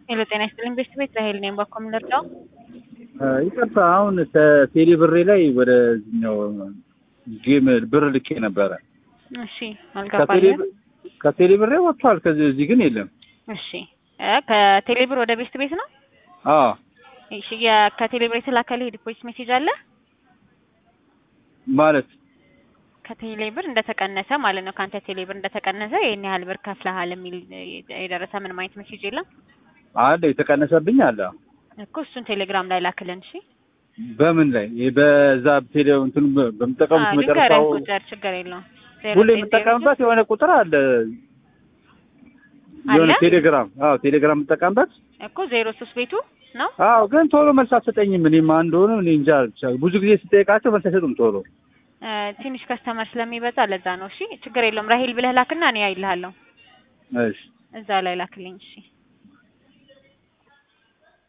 ሄሎ ጤና ይስጥልኝ ቤስት ቤት ራሄል ነኝ። ባኮ የምንረዳው ይቅርታ አሁን ከቴሌ ብሬ ላይ ወደዚህኛው ጌም ብር ልኬ ነበረ። እሺ አልገባኝም። ከቴሌ ብሬ ወጥቷል። ከዚህ እዚህ ግን የለም። እሺ እ ከቴሌ ብር ወደ ቤስት ቤት ነው። አዎ እሺ የ- ከቴሌ ብር የተላከልህ ዲፖዚት ሜሴጅ አለ? ማለት ከቴሌ ብር እንደተቀነሰ ማለት ነው። ከአንተ ቴሌ ብር እንደተቀነሰ ይህን ያህል ብር ከፍለሃል የሚል የደረሰ ምንም አይነት ሜሴጅ የለም አለ የተቀነሰብኝ አለ። እኮ እሱን ቴሌግራም ላይ ላክልን። እሺ በምን ላይ ይሄ በዛ ቴሌ እንትን በምጠቀሙት አዎ፣ መጨረሻው ልንገርህ ቁጥር ችግር የለውም። ዜሮ ሁሌ ዘጠኝ ዜሮ የምጠቀምበት የሆነ ቁጥር አለ። የሆነ አለ? ቴሌግራም አዎ ቴሌግራም የምጠቀምበት እኮ ዜሮ ሶስት ቤቱ ነው። አዎ ግን ቶሎ መልስ አትሰጠኝም። እኔም አንድ ሆነ እኔ እንጃ ብቻ ብዙ ጊዜ ስጠይቃቸው መልስ አይሰጡም ቶሎ። እ፣ ትንሽ ከስተመር ስለሚበዛ ለዛ ነው። እሺ ችግር የለውም። ራሄል ብለህ ላክና እኔ አይልሃለሁ። እሺ እዛ ላይ ላክልኝ። እሺ